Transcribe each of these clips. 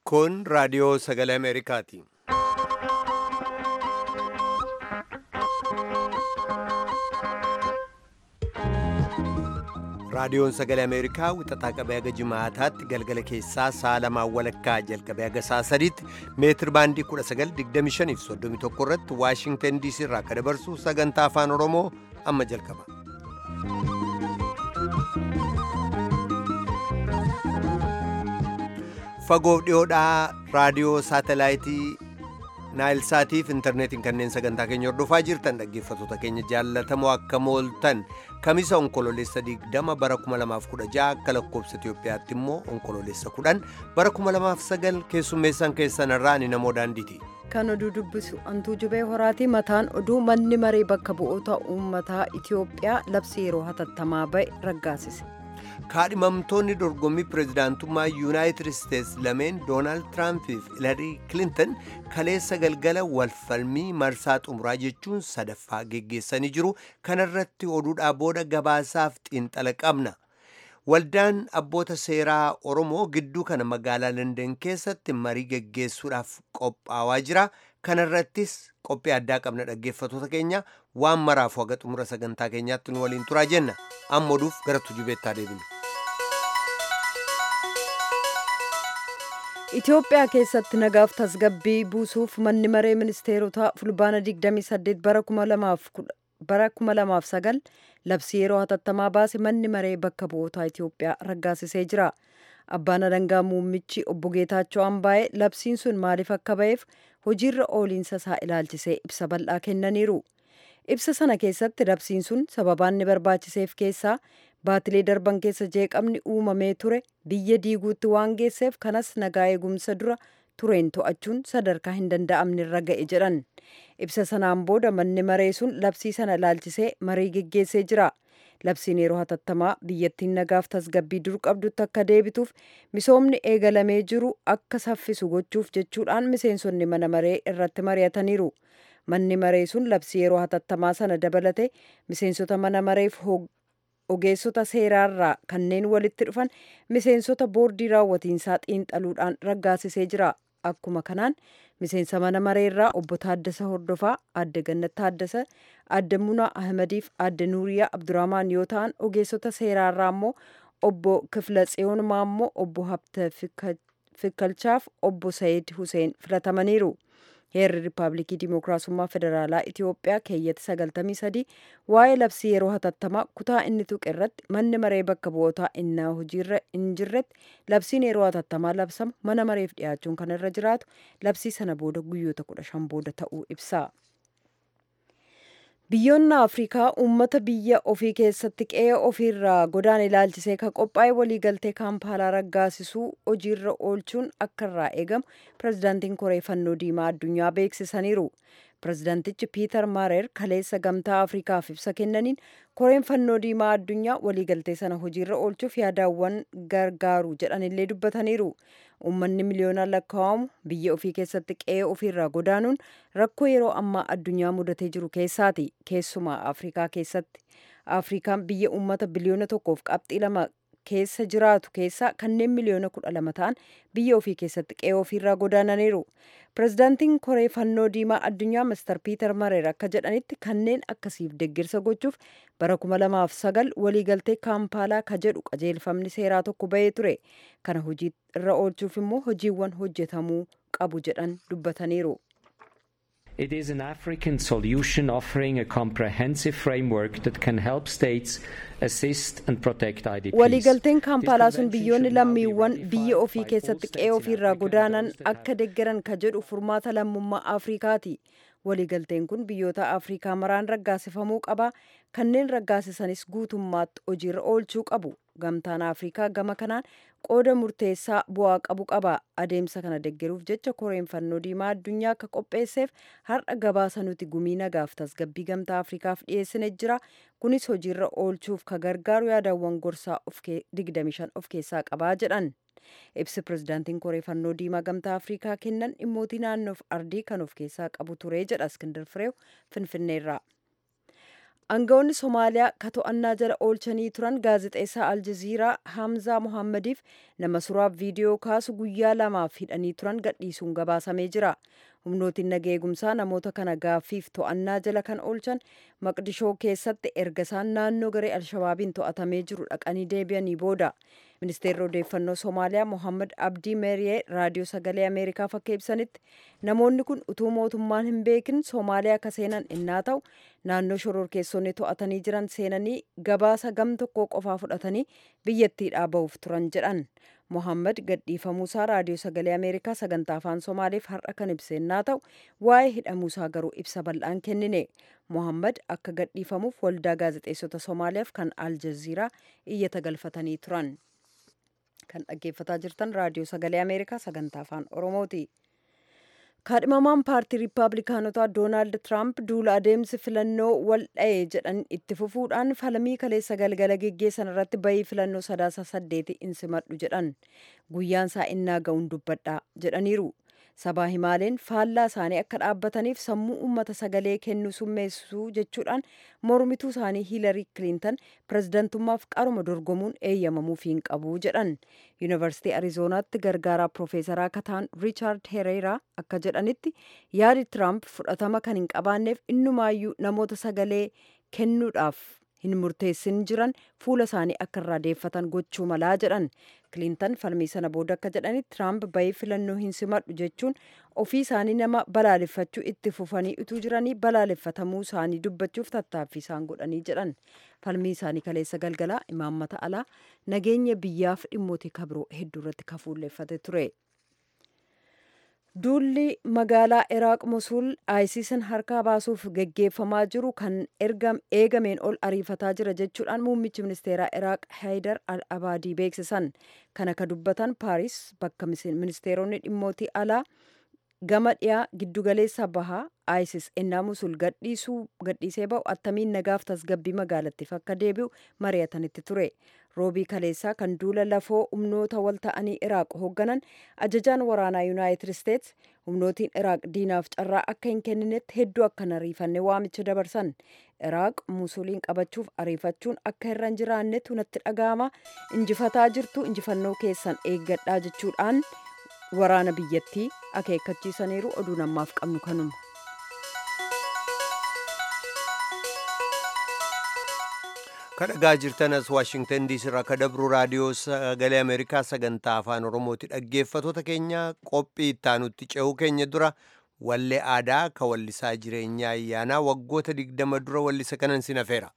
Kun raadiyoo sagalee Ameerikaati. Raadiyoon sagalee Ameerikaa wixataa qabee haga jimaataatti galgala keessaa sa'a lamaan walakkaa jalqabee haga sa'a sadiitti meetir baandii 1925 fi 31 irratti Waashingtan DC irraa akka dabarsu sagantaa afaan Oromoo amma jalqaba. Fagoof dhiyoodhaa raadiyoo saatalaayitii naayilsaatii fi intarneetiin kanneen sagantaa keenya hordofaa jirtan dhaggeeffattoota keenya jaallatamoo akka mooltan kamisa onkololeessa 20 bara 2016 akka lakkoobsa Itoophiyaatti immoo onkololeessa 10 bara 2009 keessummeessan keessan irraa ani namoo daandiiti. Kan oduu dubbisu antuu jubee horaatii mataan oduu manni maree bakka bu'oota uummataa Itoophiyaa labsii yeroo hatattamaa ba'e raggaasise. kaadhimamtoonni dorgommii pireezidaantummaa yuunaayitid isteetsi lameen doonaald tiraampiif hilarii kilinton kaleessa galgala walfalmii marsaa xumuraa jechuun sadaffaa geggeessanii jiru kanarratti oduudhaa booda gabaasaaf xiinxala qabna waldaan abboota seeraa oromoo gidduu kana magaalaa landan keessatti marii geggeessuudhaaf qophaawaa jira kanarrattis qophii addaa qabna dhaggeeffattoota keenya waan maraafu haga xumura sagantaa keenyaatti nu waliin turaa jenna amma oduuf gara tujubeettaa deebinu. Itoophiyaa keessatti nagaaf tasgabbii buusuuf manni maree ministeerotaa fulbaana 28 bara 2009 labsii yeroo hatattamaa baase manni maree bakka bu'ootaa Itoophiyaa raggaasisee jira. Abbaan alangaa muummichi obbo Geetaachoo Ambaayee labsiin sun maaliif akka ba'eef hojiirra ooliinsa isaa ilaalchisee ibsa bal'aa kennaniiru. Ibsa sana keessatti labsiin sun sababaan inni barbaachiseef keessaa baatilee darban keessa jeeqamni uumamee ture biyya diiguutti waan geesseef kanas nagaa eegumsa dura tureen to'achuun sadarkaa hin danda'amne irra ga'e jedhan. Ibsa sanaan booda manni maree sun labsii sana ilaalchisee marii geggeessee jira. Labsiin yeroo hatattamaa biyyattiin nagaaf tasgabbii dur qabdutti akka deebituuf misoomni eegalamee jiru akka saffisu gochuuf jechuudhaan miseensonni mana maree irratti mari'ataniiru. Manni maree sun labsii yeroo hatattamaa sana dabalate miseensota mana mareef ogeessota seeraarraa kanneen walitti dhufan miseensota boordii raawwatiinsaa xiinxaluudhaan raggaasisee jira. Akkuma kanaan miseensa mana mareerraa obbo Taaddasa Hordofaa, Aadde Gannat Taaddasa, Aadde Munaa Ahmadiif Aadde Nuuriyaa Abdurrahmaan yoo ta'an ogeessota seeraarraa immoo obbo Kifla Tsiyoon Maammoo, obbo Habta Fikkalchaaf obbo Sayid Huseen filatamaniiru. heerri riippaabilikii dimokiraasummaa federaalaa itiyoophiyaa keeyyatti 93 waa'ee labsii yeroo hatattamaa kutaa inni tuqe irratti manni maree bakka bu'ootaa innaa hojiirra hin jirretti labsiin yeroo hatattamaa labsamu mana mareef dhiyaachuun kan irra jiraatu labsii sana booda guyyoota 15 booda ta'uu ibsa. Biyyoonni Afrikaa uummata biyya ofii keessatti qe'ee ofiirraa godaan ilaalchisee kan qophaa'e waliigaltee kaampaalaa raggaasisuu hojiirra oolchuun akka irraa eegamu pirezidaantiin koree fannoo diimaa addunyaa beeksisaniiru. Pirezidaantichi Piiter Maarer kaleessa gamtaa Afrikaaf ibsa kennaniin koreen fannoo diimaa addunyaa waliigaltee sana hojiirra oolchuuf yaadaawwan gargaaru jedhanillee dubbataniiru. Uummanni miliyoonaan lakkaa'amu biyya ofii keessatti qe'ee ofiirraa godaanuun rakkoo yeroo ammaa addunyaa mudatee jiru keessaati. Keessumaa Afrikaa keessatti. Afrikaan biyya uummata biliyoona tokkoof qabxii lama keessa jiraatu keessaa kanneen miliyoona kudha lama ta'an biyya ofii keessatti qe'ee ofiirraa godaananiiru. Pirezidaantiin koree fannoo diimaa addunyaa Mr. Piiter Mareer akka jedhanitti kanneen akkasiif deggirsa gochuuf bara 2009 waliigaltee kaampaalaa ka jedhu qajeelfamni seeraa tokko bahee ture. Kana hojii irra oolchuuf immoo hojiiwwan hojjetamuu qabu jedhan dubbataniiru. It is an African solution offering a comprehensive framework that can help states assist and protect IDPs. Waliigalteen kaampaalaa sun biyyoonni lammiiwwan biyya ofii keessatti qe'ee ofiirraa godaanan akka deggeran ka jedhu furmaata lammummaa Afrikaati. Waliigalteen kun biyyoota Afrikaa maraan raggaasifamuu qaba. Kanneen raggaasisanis guutummaatti hojiirra oolchuu qabu. Gamtaan Afrikaa gama kanaan qooda murteessaa bu'aa qabu qaba. Adeemsa kana deggeruuf jecha koreen fannoo diimaa addunyaa akka qopheesseef har'a gabaasa nuti gumii nagaaf tasgabbii gamtaa Afrikaaf dhiyeessine jira. Kunis hojiirra oolchuuf ka gargaaru yaadawwan gorsaa 25 of keessaa qabaa jedhan. Ibsi pirezidaantiin koree fannoo diimaa gamtaa Afrikaa kennan dhimmootii naannoof ardii kan of keessaa qabu ture jedha Iskindar Fireew Finfinneerraa. aangawoonni somaaliyaa ka to'annaa jala oolchanii turan gaazexeessaa aljaziiraa hamzaa mohammadiif nama suraaf viidiyoo kaasu guyyaa lamaaf hidhanii turan gadhiisuun gabaasamee jira humnootiin naga eegumsaa namoota kana gaaffiif to'annaa jala kan oolchan maqdishoo keessatti erga isaan naannoo garee alshabaabiin to'atamee jiru dhaqanii deebi'anii booda ministeerri odeeffannoo somaaliyaa mohammad abdii meeriyee raadiyoo sagalee ameerikaaf akka ibsanitti namoonni kun utuu mootummaan hin beekin soomaaliyaa akka seenan innaa ta'u naannoo shororkeessonni to'atanii jiran seenanii gabaasa gam tokko qofaa fudhatanii biyyattiidhaa ba'uuf turan jedhan mohammad gadhiifamuusaa raadiyoo sagalee ameerikaa sagantaa afaan somaaliif har'a kan ibse innaa ta'u waa'ee hidhamuusaa garuu ibsa bal'aan kennine mohammad akka gadhiifamuuf waldaa gaazexeessota soomaaliyaaf kan aljaziiraa iyyata galfatanii turan kan dhaggeeffataa jirtan raadiyoo sagalee ameerikaa sagantaa afaan oromooti. kaadhimamaan paartii riippaabilikaanotaa doonaald tiraamp duula adeemsi filannoo wal dha'e jedhan itti fufuudhaan falmii kaleessa galgala geggeessan irratti bayii filannoo sadaasa saddeeti insimadhu jedhan guyyaan isaa innaa ga'uun dubbadhaa jedhaniiru sabaa himaaleen faallaa isaanii akka dhaabbataniif sammuu uummata sagalee kennuu summeessuu jechuudhaan mormituu isaanii hiilarii kiliintan pirezidantummaaf qaruma dorgomuun eeyyamamuuf hin qabu jedhan yuunivarsiitii ariizoonaatti gargaaraa piroofeesaraa kataan riichaard hereeraa akka jedhanitti yaadi tiraamp fudhatama kan hin qabaanneef innumaayyuu namoota sagalee kennuudhaaf hin murteessin jiran fuula isaanii akka irraa deeffatan gochuu malaa jedhan kiliintan falmii sana booda akka jedhanitti tiraamp bayii filannoo hin simadhu jechuun ofii isaanii nama balaaleffachuu itti fufanii utuu jiranii balaaleffatamuu isaanii dubbachuuf tattaaffii isaan godhanii jedhan falmii isaanii kaleessa galgalaa imaammata alaa nageenya biyyaaf dhimmoota kabiroo hedduu irratti kafuulleeffate ture. duulli magaalaa iraaq mosul ayisiisan harkaa baasuuf geggeeffamaa jiru kan eegameen ol ariifataa jira jechuudhaan muummichi ministeeraa iraaq haydar al abaadii beeksisan kana ka dubbatan paaris bakka ministeeronni dhimmootii alaa gama dhiyaa giddugaleessa bahaa isis ennaa musul gadhiisee ba'u attamiin nagaaf tasgabbii magaalattiif akka deebi'u mari'atanitti ture roobii kaleessaa kan duula lafoo humnoota wal ta'anii iraaq hoogganan ajajaan waraanaa yuunaayitid isteets humnootiin iraaq diinaaf carraa akka hin kenninetti hedduu akka hin ariifanne waamicha dabarsan iraaq musuliin qabachuuf ariifachuun akka irra hin jiraannetu natti dhaga'ama injifataa jirtu injifannoo keessan eeggadhaa jechuudhaan waraana biyyattii akeekkachiisaniiru oduu namaaf qabnu kanuma. kadhagaa jirtanas waashingtan diisii irraa ka dabru raadiyoo sagalee ameerikaa sagantaa afaan oromooti dhaggeeffatoota keenya qophii ittaanutti ce'uu keenya dura wallee aadaa ka wallisaa jireenyaa ayyaanaa waggoota digdama dura wallisa kanan sin hafeera.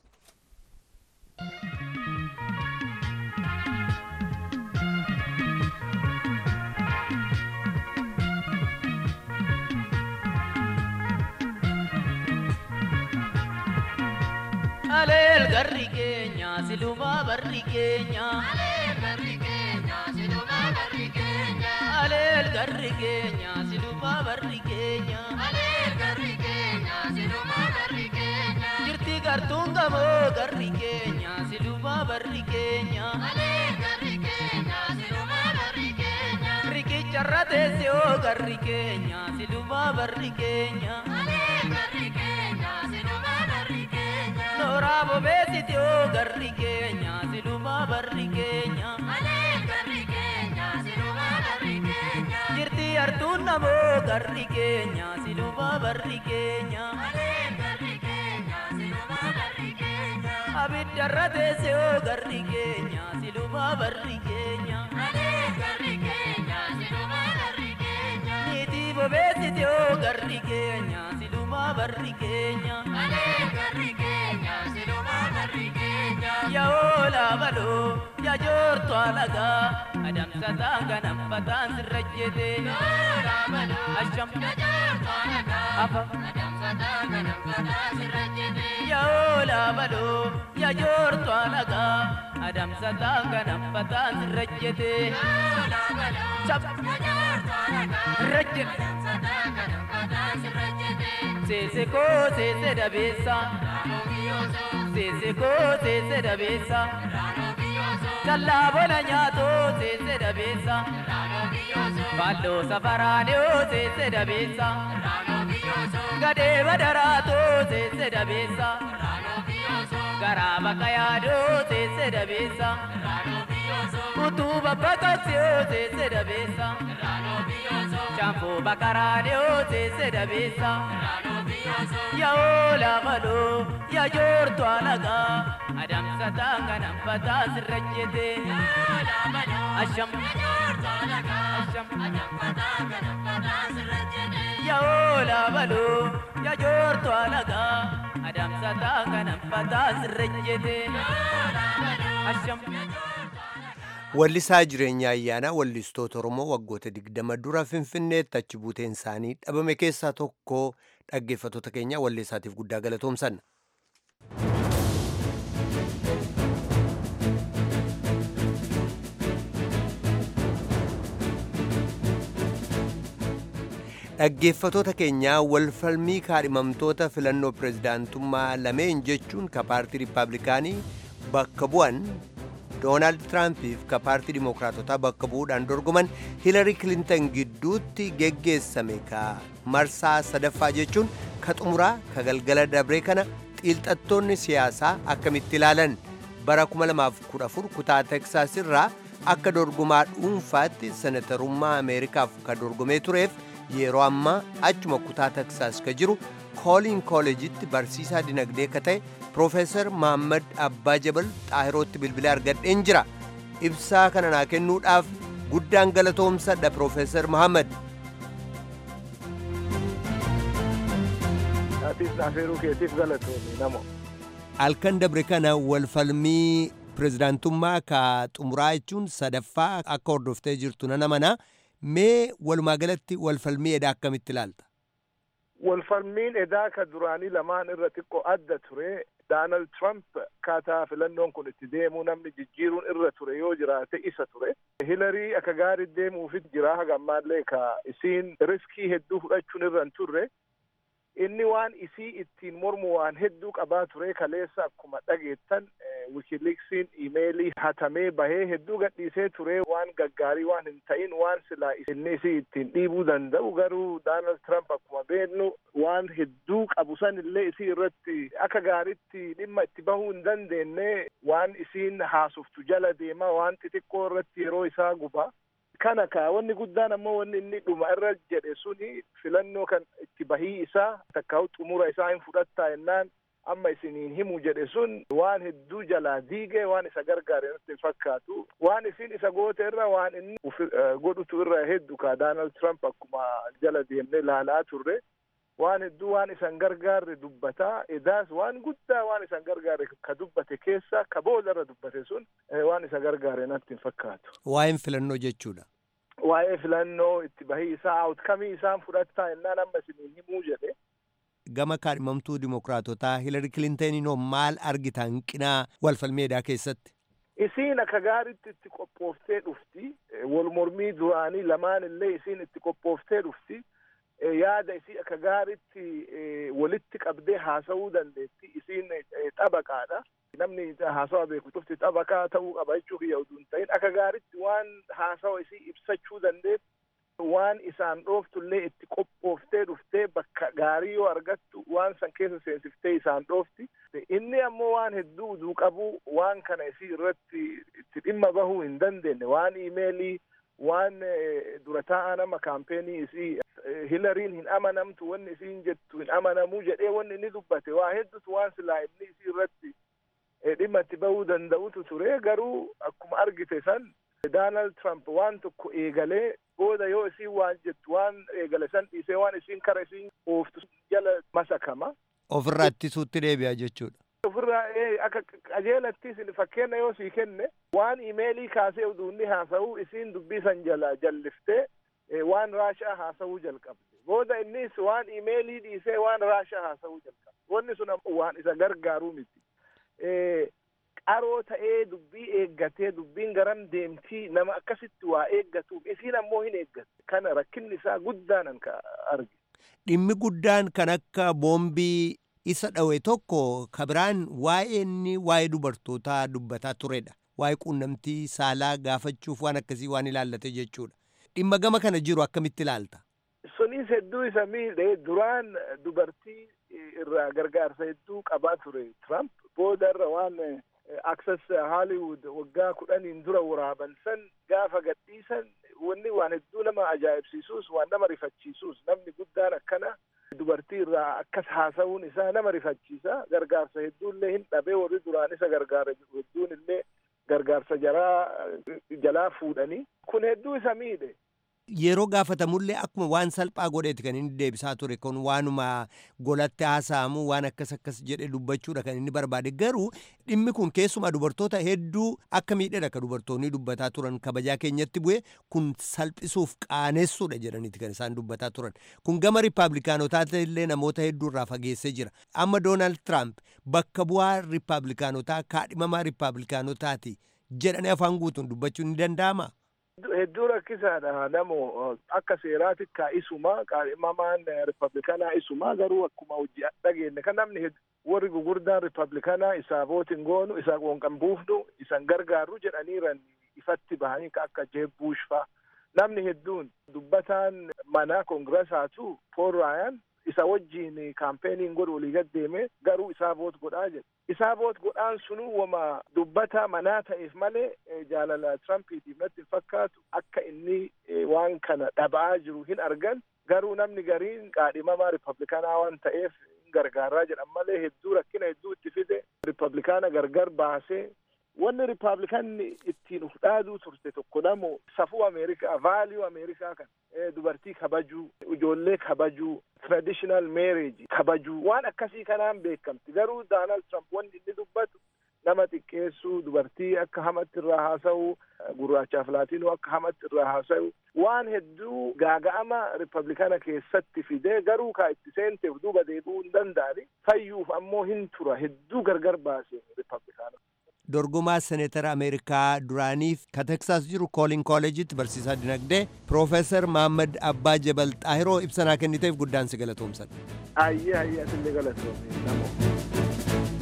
aleel garri keenya silumaa barri keenya aleel garri keenya silumaa barri keenya aleel garri keenya silumaa barri keenya aleel garri keenya silumaa barri keenya jirti gartuun gamoo garri keenya silumaa barri keenya aleel garri keenya silumaa barri keenya riqicharra teesse oo garri keenya silumaa barri keenya aleel garri keenya silumaa barri keenya Noora bobeessiti oo garri keenya silumaa barri keenya. Malee garri keenya silumaa barri keenya. Jirti artuun namoo garri keenya silumaa barri keenya. Malee garri keenya silumaa barri keenya. Abiddarra teesse oo garri keenya silumaa barri keenya. Malee garri keenya silumaa barri keenya. Niitii bobeessiti oo garri keenya silumaa barri keenya. Malee garri keenya silumaa barri keenya. Yaa'oola baloo yaa joortu alagaa adamsataan ganamfataan sirra jete. Yaa'oola baloo asham yaa joortu alagaa afa adamsataan ganamfataan sirra jete. Yaa'oola baloo yaa joortu alagaa adamsataan ganamfataan sirra jete. Yaa'oola baloo chap yaa joortu alagaa sirra jete. Adamsataan ganamfataan sirra jete. Seese koo seese dabeessa. Seese koo seese dabeessa. Kallaa bona nyaatoo seese dabeessa. Baalloo safaraanee seese dabeessa. Gadee badaraatoo seese dabeessa. garaa bakka yaaduu teessee dabeessa. Utuu babbaqasyoo teessee dabeessa. Shaanfoo bakka raadiyoo teessee dabeessa. Yaa'oo laabaloo yaa joortu alagaa adamsa taanga namfataa sirra jete. Asham. Asham. Yaa'oo laabaloo yaa joortu alagaa adamsa taanga namfataa sirra jete. Asham. Wallisaa jireenya ayyaanaa wallistoota Oromoo waggoota digdama dura Finfinneetti achi buuteen isaanii dhabame keessaa tokko dhaggeeffattoota keenya walleessaatiif guddaa galatoomsanna. Dhaggeeffattoota keenyaa walfalmii kaadhimamtoota filannoo pirezidaantummaa lameen jechuun ka paartii Rippaabilikaanii bakka bu'an doonaald tiraampiif ka paartii dimookiraatotaa bakka bu'uudhaan dorgoman hiilari kilintan gidduutti geggeessame ka marsaa sadaffaa jechuun ka xumuraa ka galgala dabree kana xiilxattoonni siyaasaa akkamitti ilaalan bara 2014 kutaa teksaas irraa akka dorgomaa dhuunfaatti senatarummaa ameerikaaf ka dorgomee tureef yeroo ammaa achuma kutaa teksaas ka jiru kooliin kooleejitti barsiisaa dinagdee ka ta'e Profeesar Mahammad Abbaa Jabal Xaahirootti bilbila argadheen jira. Ibsaa kana naa kennuudhaaf guddaan galatoomsadha Profeesar Mahammad. Atiis naafeeruu keetiif galatoomi namo. Halkan dabre kana walfalmii pirezidaantummaa ka xumuraa jechuun sadaffaa akka hordoftee jirtu nana mana mee walumaa galatti walfalmii edaa akkamitti ilaalta? Walfalmiin edaa ka duraanii lamaan irra xiqqoo adda ture Daanald Trump akkaataa filannoon kun itti deemuu namni jijjiiruun irra ture yoo jiraate isa ture. Hilarii akka gaarii deemuufit jira haga ammaallee ka isiin riskii hedduu fudhachuun irra hin turre. Inni waan isii ittiin mormu waan hedduu qabaa ture kaleessa akkuma dhageettan wikileeksiin imeelii hatamee bahee hedduu gadhiisee ture waan gaggaarii waan hin ta'in waan silaa inni isii ittiin dhiibuu danda'u garuu Daanald Trump akkuma beeknu waan hedduu qabu san illee isii irratti akka gaariitti dhimma itti bahuu hin dandeenye waan isiin haasoftu jala deema waan xixiqqoo irratti yeroo isaa guba. kana ka wanni guddaan ammoo wanni inni dhuma irra jedhe suni filannoo kan itti bahii isaa takkaa'u xumura isaa hin fudhattaa jennaan amma isiniin himu jedhe sun waan hedduu jalaa diige waan isa gargaare nutti hin fakkaatu waan isin isa goote irra waan inni godhutu irra heddu ka Daanald Trump akkuma jala deemne laalaa turre waan hedduu waan isan gargaarre dubbataa edaas waan guddaa waan isan gargaarre ka dubbate keessa ka booda irra dubbate sun waan isa gargaare natti hin fakkaatu. Waa'een filannoo jechuudha. Waa'ee filannoo itti bahii isaa outkamii isaan fudhattaa jennaan amma isiniin himuu jedhe. Gama kaadhimamtuu dimokiraatotaa Hilari Kilinteeninoo maal argita hanqinaa walfalmeedaa keessatti? Isiin akka gaariitti itti qophooftee dhufti. Wal mormii duraanii lamaan illee isiin itti qophooftee dhufti. yaada isii akka gaariitti walitti qabdee haasa'uu dandeetti isiin xabaqaadha namni haasawa beeku tufti xabaqaa ta'uu qaba jechuu kiyya utuu hin ta'in akka gaariitti waan haasawa isii ibsachuu dandeetti waan isaan dhooftullee itti qophooftee dhuftee bakka gaarii yoo argattu waan san keessa seensiftee isaan dhoofti inni ammoo waan hedduu uduu qabu waan kana isii irratti itti dhimma bahuu hin dandeenye waan imeelii waan dura taa'aa nama kaampeenii isii hilariin hin amanamtu wanni isiin jettu hin amanamuu jedhee wanni inni dubbate waa hedduutu waan silaa inni isii irratti dhimma itti bahuu danda'utu ture garuu akkuma argite san Daanald Trump waan tokko eegalee booda yoo isiin waan jettu waan eegale san dhiisee waan isiin kara isiin ooftu jala masakama. Ofirraa ittisuutti deebi'a jechuudha. ofirraa akka qajeelattis fakkeenya yoo sii kenne waan imeelii kaasee uduu inni haasa'u isiin dubbii san jala jalliftee waan raashaa haasa'uu jalqabde booda innis waan imeelii dhiisee waan raashaa haasa'uu jalqabde wanni sun waan isa gargaaruu miti qaroo ta'ee dubbii eeggatee dubbiin garam deemtii nama akkasitti waa eeggatuuf isiin ammoo hin eeggatte kana rakkinni isaa guddaanan ka arge. Dhimmi guddaan kan akka boombii isa dhawe tokko kabiraan waa'ee inni waa'ee dubartootaa dubbataa turedha. Waa'ee quunnamtii saalaa gaafachuuf waan akkasii waan ilaallate jechuudha. Dhimma gama kana jiru akkamitti ilaalta? Sunis hedduu isa miidhe duraan dubartii irraa gargaarsa hedduu qabaa ture Trump boodarra waan access Hollywood waggaa kudhaniin dura waraaban san gaafa gadhiisan wanni waan hedduu nama ajaa'ibsiisuus waan nama rifachiisuus namni guddaan akkana dubartii irraa akkas haasa'uun isaa nama rifachiisa gargaarsa hedduullee hin dhabee warri duraan isa gargaara jiru hedduun illee gargaarsa jaraa jalaa fuudhanii kun hedduu isa miidhe. Yeroo gaafatamullee akkuma waan salphaa godheeti kan inni deebisaa ture kun waanuma golatti haasa'amu waan akkas akkas jedhe dubbachuudha kan inni barbaade garuu dhimmi kun keessumaa dubartoota hedduu akka miidhedha ka dubartoonni dubbataa turan kabajaa keenyatti bu'e kun salphisuuf qaanessuudha jedhaniiti kan isaan dubbataa turan kun gama riippaabilikaanotaa illee namoota hedduu irraa fageessee jira amma doonaald tiraamp bakka bu'aa riippaabilikaanotaa kaadhimamaa riippaabilikaanotaati jedhanii afaan guutuun dubbachuun ni danda'ama. hedduu rakkisaadha namo akka seeraatti kaa'isuma qaadhimamaan riippablikanaa isuma garuu akkuma hojii dhageenye kan namni warri gugurdaan riippablikanaa isaa vootin goonu isaa qoonqan buufnu isan gargaarru jedhaniiran ifatti bahanii akka jeeb buush faa namni hedduun dubbataan mana koongiraasaatu pool raayaan isa wajjiin kaampeenii godhu olii gaddeeme garuu isaa voot godhaa jedhe isaa voot godhaan sunuu wama dubbata manaa ta'eef malee jaalala tirampiitiif natti hin fakkaatu akka inni waan kana dhaba'aa jiru hin argan garuu namni gariin qaadhimamaa riippablikanaa waan ta'eef hin gargaaraa jedhan malee hedduu rakkina hedduu itti fide riippablikaana gargar baasee wanni riippablikanni ittiin uf dhaaduu turte tokko namu safuu ameerikaa vaaliyuu ameerikaa kan dubartii kabajuu ijoollee kabajuu traditional marriage kabajuu waan akkasii kanaan beekamti garuu daanaald tramp wanni inni dubbatu nama xiqqeessuu dubartii akka hamatti irraa haasa'u gurraachaaf laatiinuu akka hamatti irraa haasa'u waan hedduu gaaga'ama riippablikaana keessatti fidee garuu kaa itti seenteef duuba deebi'uu hin danda'ani fayyuuf ammoo hin tura hedduu gargar baase riippablikaana. dorgomaa seneetara ameerikaa duraaniif ka teksaas jiru koolin kooleejitti barsiisaa dinagdee piroofeesar mahammad abbaa jabal xaahiroo ibsanaa kenniteef guddaan si galatoomsan. ayyee ayyee asillee galatoomne namoo.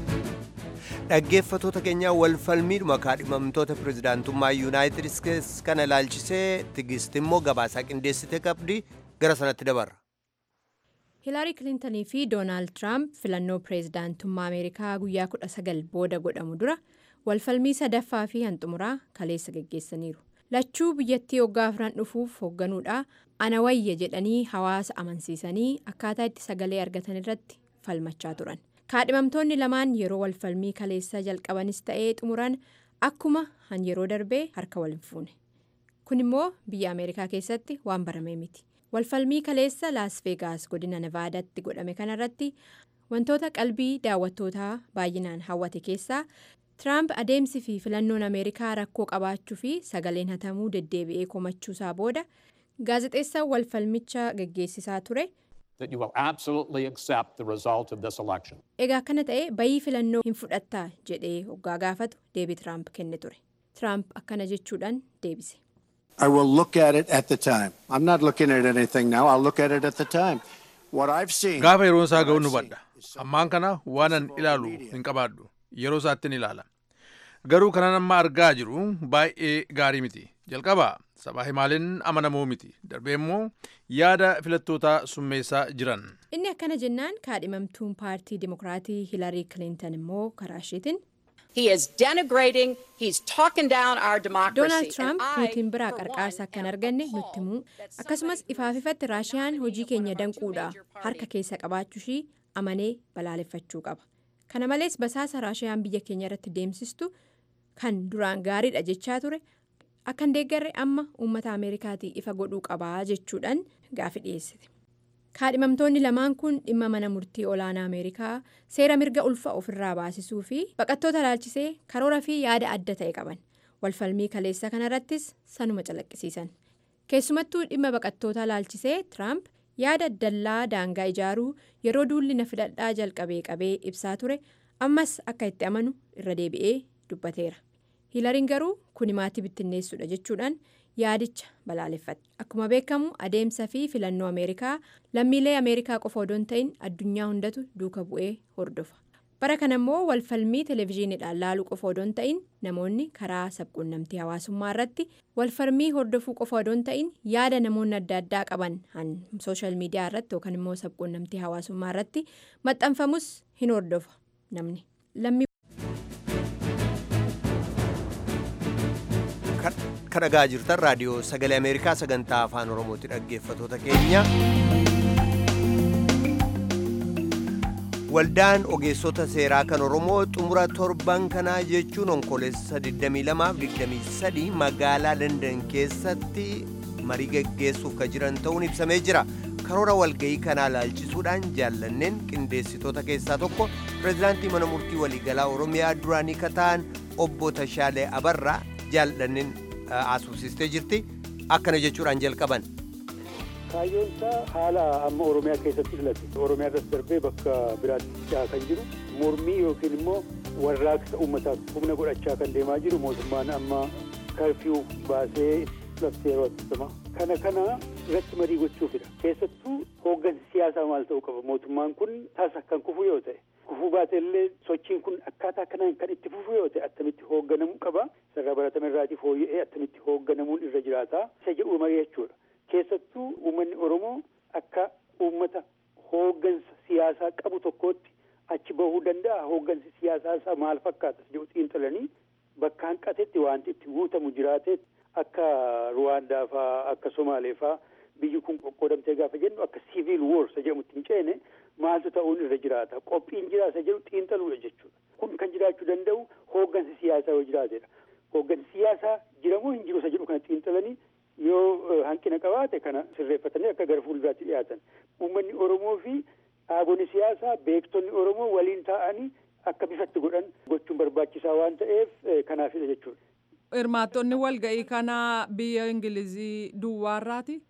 dhaggeeffatoota keenyaa walfalmiidhuma kaadhimamtoota pirezidaantummaa yuunaayitid isteetsi kana ilaalchisee tigist immoo gabaasaa qindeessite qabdi gara sanatti dabarra. hiilaarii kilintanii fi doonaald tiraamp filannoo pireezidaantummaa ameerikaa guyyaa 19 booda godhamu dura walfalmii sadaffaa fi hanxumuraa kaleessa geggeessaniiru lachuu biyyattii waggaa afran dhufuuf hoogganuudha ana wayya jedhanii hawaasa amansiisanii akkaataa itti sagalee argatan irratti falmachaa turan kaadhimamtoonni lamaan yeroo walfalmii kaleessa jalqabanis ta'ee xumuran akkuma han yeroo darbee harka wal hin fuune kun immoo biyya ameerikaa keessatti waan baramee miti. walfalmii kaleessa laas veegaas godina nevaadaatti godhame kanarratti wantoota qalbii daawwattootaa baay'inaan hawwate keessaa tiraamp adeemsi fi filannoon ameerikaa rakkoo qabaachuu fi sagaleen hatamuu deddeebi'ee komachuusaa booda gaazexeessaa walfalmicha geggeessisaa ture. egaa akkana ta'e bayii filannoo hin fudhattaa jedhee hoggaa gaafatu deebii tiraamp kenne ture tiraamp akkana jechuudhaan deebise. I will look at it at the time. I'm not looking at anything now. I'll look at it at the time. What I've seen. Gaafa yeroon isaa ga'u nu badha. Ammaan kana waanan ilaalu hin qabaadhu. Yeroo isaatti ni ilaala. Garuu kanan amma argaa jiru baay'ee gaarii miti. Jalqabaa sabaa himaaleen amanamoo miti. Darbee immoo yaada filattootaa summeessaa jiran. Inni akkana jennaan kaadhimamtuun paartii Dimokiraatii Hilarii Kilintan immoo karaa isheetiin. He is denigrating, he's talking down our democracy. Doonaald Tiraamp Puutiin biraa qarqaarsa akka hin arganne nutti himuu akkasumas ifaaf ifatti Raashiyaan hojii keenya danquudha harka keessa qabaachuushii amanee balaaleffachuu qaba. Kana malees basaasa Raashiyaan biyya keenya irratti deemsistu kan duraan gaariidha jechaa ture akka hin deeggarre amma uummata Ameerikaatii ifa godhuu qabaa jechuudhaan gaafi dhiyeessite. kaadhimamtoonni lamaan kun dhimma mana murtii olaanaa ameerikaa seera mirga ulfa ofirraa baasisuu fi baqattoota ilaalchisee karoora fi yaada adda ta'e qaban walfalmii kaleessa kanarrattis sanuma calaqqisiisan keessumattuu dhimma baqattoota ilaalchisee tiraamp yaada dallaa daangaa ijaaruu yeroo duulli na fidadhaa jalqabee qabee ibsaa ture ammas akka itti amanu irra deebi'ee dubbateera hiilariin garuu kun maatii bittinneessuudha jechuudhaan. yaadicha balaaleffate akkuma beekamu adeemsa fi filannoo ameerikaa lammiilee ameerikaa qofa odoo hin ta'in addunyaa hundatu duuka bu'ee hordofa bara kana immoo walfalmii televezyiiniidhaan laaluu qofa odoo hin ta'in namoonni karaa sabquunnamtii hawaasummaa irratti walfalmii hordofuu qofa odoo hin ta'in yaada namoonni adda addaa qaban han sooshaal miidiyaa irratti yookaan immoo sabquunnamtii hawaasummaa irratti maxxanfamus hin hordofa namni lammii. Kan dhagaa jirtan raadiyoo sagalee Ameerikaa sagantaa afaan Oromooti dhaggeeffatoota keenya. Waldaan ogeessota seeraa kan Oromoo xumura torban kanaa jechuun onkoleessa 22-23 magaalaa London keessatti marii geggeessuuf kan jiran ta'uun ibsamee jira. Karoora walga'ii kanaa laalchisuudhaan jaallanneen qindeessitoota keessaa tokko pireezidaantii mana murtii waliigalaa Oromiyaa duraanii kan ta'an obbo Tashaalee Abarraa jaallanneen haasofsiistee jirti. Akkana jechuudhaan jalqaban. kaayyoon isaa haala amma oromiyaa keessatti filate oromiyaa irratti darbee bakka biraatti kan jiru mormii yookiin immoo warraaqsa uummataaf humna godhachaa kan deemaa jiru mootummaan amma karfiyuu baasee labsee yeroo attama kana kana irratti marii gochuufidha keessattuu hooggansi siyaasaa maal ta'uu qaba mootummaan kun tasa kan kufu yoo ta'e kufuu baate illee sochiin kun akkaataa kanaan kan itti fufu yoo ta'e attamitti hoogganamuu qaba sarara baratame irraatii fooyya'ee attamitti hoogganamuun irra jiraata isa jedhu marii jechuudha. keessattuu uummanni oromoo akka uummata hooggansa siyaasaa qabu tokkootti achi bahuu danda'a hooggansi siyaasaa isaa maal fakkaata jedhu xiinxalanii bakka hanqatetti wanti itti guutamu jiraatee akka ruwaandaa faa akka somaalee faa biyyi kun qoqqoodamtee gaafa jennu akka siviil woor isa jedhamutti hin ceene maaltu ta'uun irra jiraata qophiin jira isa jedhu xiinxaluudha jechuudha kun kan jiraachuu danda'u hooggansi siyaasaa yoo jiraatedha hooggansi siyaasaa jiramoo hin jiru isa jedhu kana xiinxalanii yoo hanqina qabaate kana sirreeffatanii akka gara fuulduraatti dhiyaatan uummanni oromoo fi dhaabonni siyaasaa beektonni oromoo waliin taa'anii akka bifatti godhan gochuun barbaachisaa waan ta'eef kanaafidha jechuudha. Hirmaattonni walga'ii kanaa biyya Ingilizii duwwaarraati?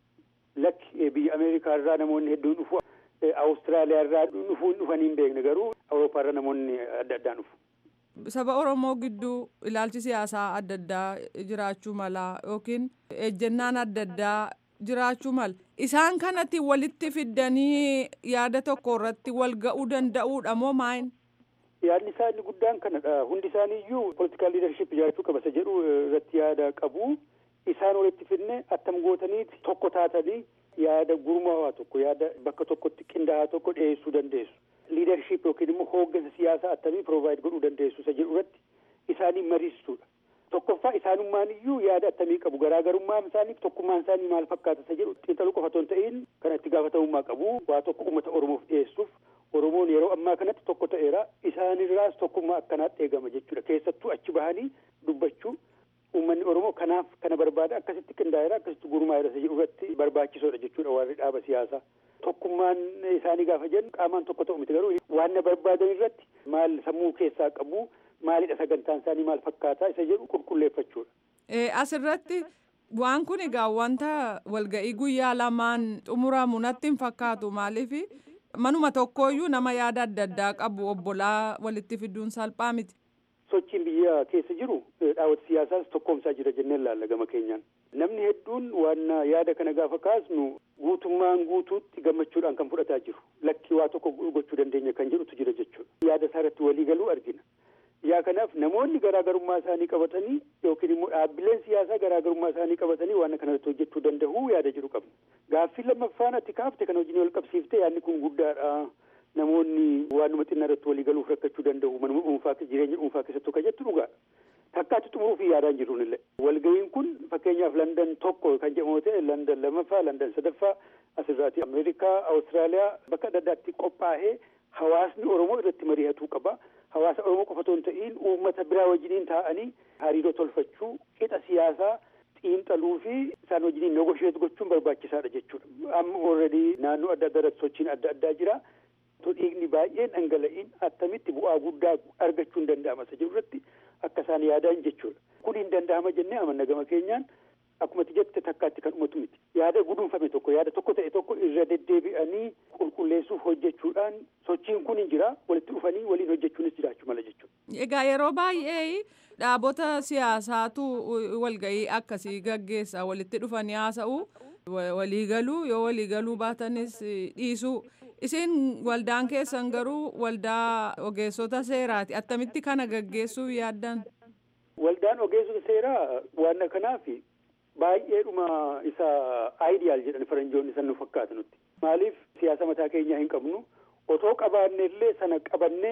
Lakki biyya Ameerikaa irraa namoonni hedduun dhufu Awustiraaliyaa irraa dhufuun dhufanii hin beekne garuu Awurooppaa irraa namoonni adda addaan dhufu. Saba Oromoo gidduu ilaalchi siyaasaa adda addaa jiraachuu mala yookiin ejjennaan adda addaa jiraachuu mala. Isaan kanatti walitti fiddanii yaada tokko irratti wal ga'uu danda'uudha moo maayin? Yaadni isaa inni guddaan kanadha. Hundi isaanii iyyuu politikaal liidarship jiraachuu qaba isa jedhu irratti yaada qabu. Isaan walitti fidne attam gootaniiti tokko taatanii yaada gurmaawaa tokko yaada bakka tokkotti qindaa'aa tokko dhiyeessuu dandeessu. liidarship yookiin immoo hooggansa siyaasaa attamii provide godhuu dandeessu isa jedhu irratti isaanii mariistuudha. Tokkoffaa isaanummaan iyyuu yaada attamii qabu garaagarummaan isaaniif tokkummaan isaanii maal fakkaata isa jedhu xiinxaluu qofa otoo hin ta'in kan itti gaafatamummaa qabu waa tokko uummata Oromoof dhiyeessuuf Oromoon yeroo ammaa kanatti tokko ta'eera isaanirraas tokkummaa akkanaatti eegama jechuudha keessattuu achi bahanii dubbachuu uummanni Oromoo kanaaf kana barbaada akkasitti qindaa'eera akkasitti gurmaa'eera isa jedhu irratti barbaachisoodha jechuudha warri dhaaba siyaasaa. tokkummaan isaanii gaafa jennu qaamaan tokko ta'u miti garuu waan na barbaadan irratti maal sammuu keessaa qabu maalidha sagantaan isaanii maal fakkaataa isa jedhu qulqulleeffachuudha. Asirratti waan kun egaa wanta walga'ii guyyaa lamaan xumuramu natti hin fakkaatu maaliif manuma tokkooyyuu nama yaada adda addaa qabu obbolaa walitti fiduun salphaa miti. Sochiin biyya keessa jiru dhaawwata siyaasaas tokkoomsaa jira jenneen laalla gama keenyaan. Namni hedduun waan yaada kana gaafa kaasnu guutummaan guutuutti gammachuudhaan kan fudhataa jiru. Lakkii waa tokko gochuu dandeenya kan jedhutu jira jechuudha. Yaada isaa irratti walii galuu argina. Yaa kanaaf namoonni garaagarummaa isaanii qabatanii yookiin immoo dhaabbileen siyaasaa garaagarummaa isaanii qabatanii waan kanarratti hojjechuu danda'u yaada jiru qabna. Gaaffii lammaffaan ati kaafte kan wajjin wal qabsiifte yaadni kun guddaadha. Namoonni waanuma xinnaa irratti walii galuuf rakkachuu danda'u manuma dhuunfaa jireenya dhuunfaa keessattuu kan jettu dhugaadha. Takkaatti xumuruuf yaadaan jiruun illee. Walga'iin kun fakkeenyaaf Landan tokko kan jedhamu ta'e Landan lammaffaa, Landan sadaffaa asirraati Ameerikaa, Awustiraaliyaa bakka adda addaatti qophaa'ee hawaasni Oromoo irratti mari'atuu qaba. Hawaasa Oromoo qofa otoo hin ta'in uummata biraa wajjiniin taa'anii hariiroo tolfachuu, qixa siyaasaa xiinxaluu fi isaan wajjiniin negosheetu gochuun barbaachisaadha jechuudha. Amma already naannoo adda addaa irratti sochiin adda addaa jira. dhiigni baay'een dhangala'iin attamitti bu'aa guddaa argachuun danda'ama isa jiru irratti akka isaan yaadan jechuudha. Kun hin danda'ama jennee amanna gama keenyaan akkuma jette takkaatti kan dhumatu miti. Yaada guduunfame tokko yaada tokko ta'e tokko irra deddeebi'anii qulqulleessuuf hojjechuudhaan sochiin kun hin jira walitti dhufanii waliin hojjechuunis jiraachuu mala jechuudha. Egaa yeroo baay'ee dhaabota siyaasaatu walga'ii akkasii gaggeessa walitti dhufanii haasa'u waliigaluu yoo waliigaluu baatanis dhiisuu. Isin waldaan keessan garuu waldaa ogeessota seeraati. Attamitti kana gaggeessuu yaaddan? Waldaan ogeessota seeraa waan kanaaf baay'eedhuma isa aayidiyaal jedhan faranjoonni san nu fakkaata nutti. Maaliif siyaasa mataa keenyaa hin qabnu otoo qabaanne illee sana qabannee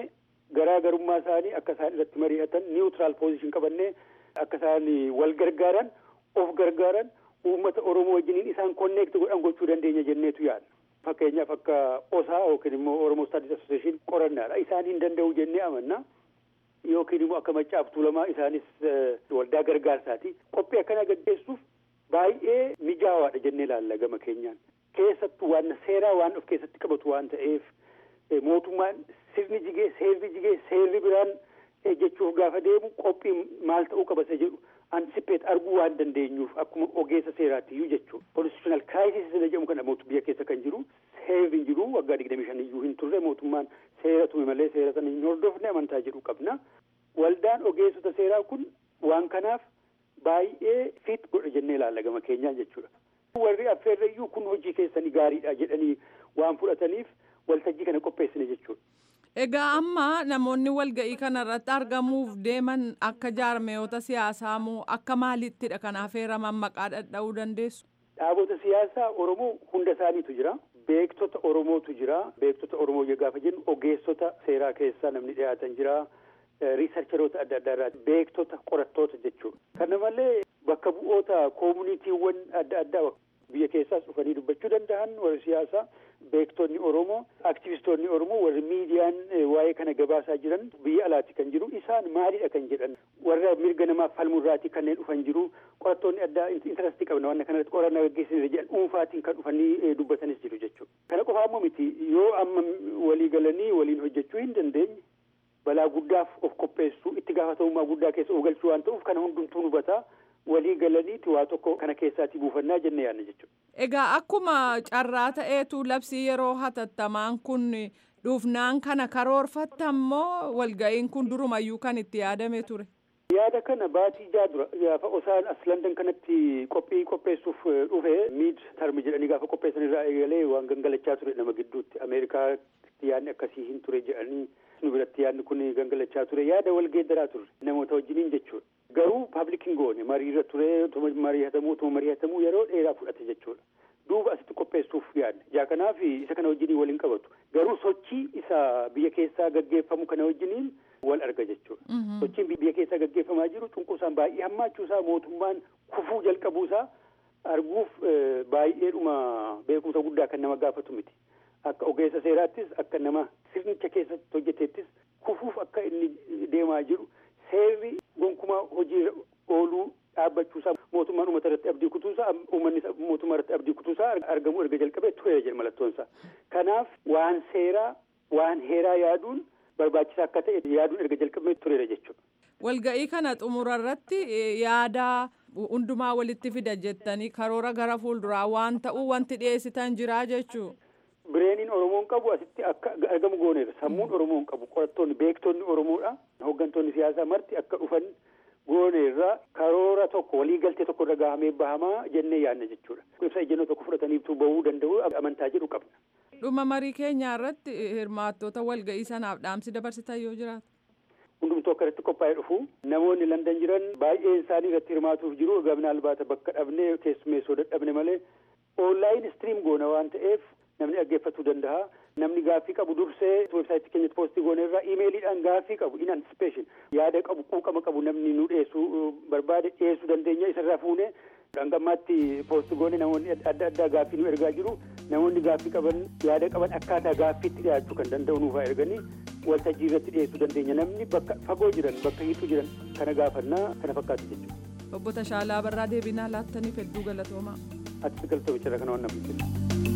garaagarummaa isaanii akka isaan irratti mari'atan niwutiraal poozishin qabannee akka isaan wal gargaaran of gargaaran uummata oromoo wajjiniin isaan konneekti godhan gochuu dandeenya jenneetu yaadna. Fakkeenyaaf akka osaa yookiin immoo oromoo staadis asosiyeeshin qorannaadha isaan hin danda'u jennee amanna. Yookiin immoo akka maccaaf tuulamaa isaanis waldaa gargaarsaati. Qophii akkanaa gaggeessuuf baay'ee mijaawaadha jennee ilaalla gama keenyaan. Keessattuu waan seeraa waan of keessatti qabatu waan ta'eef mootummaan sirni jigee seerri jigee seerri biraan jechuuf gaafa deemu qophii maal ta'uu qaba isa jedhu antisipeet arguu waan dandeenyuuf akkuma ogeessa seeraatti iyyuu jechuudha. Konstitutional crisis isa jedhamu kana mootu biyya keessa kan jiru seerri hin jiru waggaa digdamii shan iyyuu hin turre mootummaan seera tume malee seera sana hin hordofne amantaa jedhu qabna. Waldaan ogeessota seeraa kun waan kanaaf baay'ee fit godha jennee ilaalla gama keenyaan jechuudha. Warri affeerrayyuu kun hojii keessanii gaariidha jedhanii waan fudhataniif waltajjii kana qopheessine jechuudha. Egaa amma namoonni walga'ii kana irratti argamuuf deeman akka jaarmeeyota siyaasaa moo akka maalittidha kan affeeraman maqaa dhadha'uu dandeessu? Dhaabota siyaasaa Oromoo hunda isaaniitu jira. Beektota Oromootu jira. Beektota Oromoo gaafa jennu ogeessota seeraa keessaa namni dhiyaatan jira. Riisarcheroota adda addaa irraa beektota qorattoota jechuudha. Kana malee bakka bu'oota koomuniitiiwwan adda addaa biyya keessaas dhufanii dubbachuu danda'an warri siyaasaa beektonni Oromoo aktivistoonni Oromoo warri miidiyaan waa'ee kana gabaasaa jiran biyya alaatti kan jiru isaan maalidha kan jedhan warra mirga namaaf falmurraatii kanneen dhufan jiru qorattoonni addaa intarastii qabna waan kanarratti qorannaa gaggeessine jedhan dhuunfaatiin kan dhufanii dubbatanis jiru jechuudha. Kana qofaa ammoo miti yoo amma walii galanii waliin hojjechuu hin dandeenye balaa guddaaf of qopheessuu itti gaafatamummaa guddaa keessa of galchuu waan ta'uuf kana hundumtuu hubataa walii galaniiti waa tokko kana keessaatti buufannaa jenne yaadna jechuudha. Egaa akkuma carraa ta'eetu labsii yeroo hatattamaan kun dhufnaan kana karoorfattammoo walga'iin kun durumayyuu kan itti yaadame ture. Yaada kana baatii jaa dura gaafa osaan as Landan kanatti qophii qopheessuuf dhufe miid tarmi jedhanii gaafa qopheessan irraa eegalee waan gangalachaa ture nama gidduutti Ameerikaatti yaadni akkasii hin ture jedhanii nu biratti yaadni kun gangalachaa ture yaada wal geeddaraa ture namoota wajjiniin jechuudha. Garuu paablikiin goone mariirra ture utuma mari'atamuu utuma mari'atamuu yeroo dheeraa fudhate jechuudha. Duuba asitti qopheessuuf yaadne. Jaa kanaaf isa kana wajjiniin waliin qabatu. Garuu sochii isa biyya keessaa gaggeeffamu kana wajjiniin wal arga jechuudha. Sochiin biyya keessaa gaggeeffamaa jiru cunquusaan baay'ee hammaachuusaa mootummaan kufuu jalqabuusaa arguuf baay'eedhuma beekumsa guddaa kan nama gaafatu miti. Akka ogeessa seeraattis akka nama sirnicha keessatti hojjeteettis kufuuf akka inni deemaa jiru seerri gonkumaa hojiirra ooluu dhaabbachuusaa mootummaan uummata irratti abdii kutuusaa uummanni mootummaa irratti abdii kutuusaa argamuu erga jalqabee tureera jedha mallattoonsaa. Kanaaf waan seeraa waan heeraa yaaduun barbaachisaa akka ta'e yaaduun erga jalqabee tureera jechuudha. Walga'ii kana xumura irratti yaada hundumaa walitti fida jettanii karoora gara fuulduraa waan ta'uu wanti dhiyeessitan jira jechuu. Bireeniin Oromoon qabu asitti akka argamu gooneera. Sammuun Oromoon qabu qorattoonni beektonni Oromoodha. Hooggantoonni siyaasaa marti akka dhufan gooneerra karoora tokko waliigaltee tokko irra gahamee bahamaa jennee yaadna jechuudha. Ibsa ejjennoo tokko fudhataniitu bahuu danda'u amantaa jedhu qabna. Dhuma marii keenyaa irratti hirmaattota walga'ii sanaaf dhaamsi dabarsitan yoo jiraatu. Hundumtuu akka irratti qophaa'ee dhufu namoonni Landan jiran baay'een isaanii irratti hirmaatuuf jiru gamna albaata bakka dhabnee keessummeessoo dadhabne malee oonlaayin istiriim goona waan ta'eef namni dhaggeeffachuu danda'a. Namni gaaffii qabu dursee weebsaayitii keenyatti poostii goone irraa iimeeliidhaan gaaffii qabu in anticipation yaada qabu quuqama qabu namni nu dhiyeessuu barbaade dhiyeessuu dandeenya isarraa fuune dhangammaatti poostii goone namoonni adda addaa gaaffii nu ergaa jiru namoonni gaaffii qaban yaada qaban akkaataa gaaffiitti dhiyaachuu kan danda'u nuufaa erganii waltajjii irratti dhiyeessuu dandeenya namni bakka fagoo jiran bakka hiituu jiran kana gaafannaa kana fakkaatu jechuudha. Obbo Tashaalaa Barraa deebinaa laattaniif hedduu galatoomaa. Ati galtoomicharra kana waan namni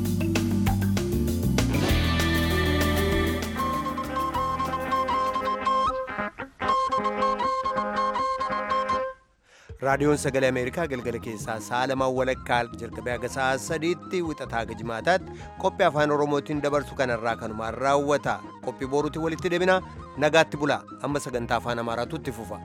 raadiyoon sagalee ameerikaa galgala keessaa sa'a lamaan walakkaa jalqabee haga sa'a sadiitti wixataa haga jimaataatti qophii afaan oromootiin dabarsu kanarraa kanumaan raawwata qophii boruutiin walitti deebina nagaatti bulaa amma sagantaa afaan amaaraatu itti fufa.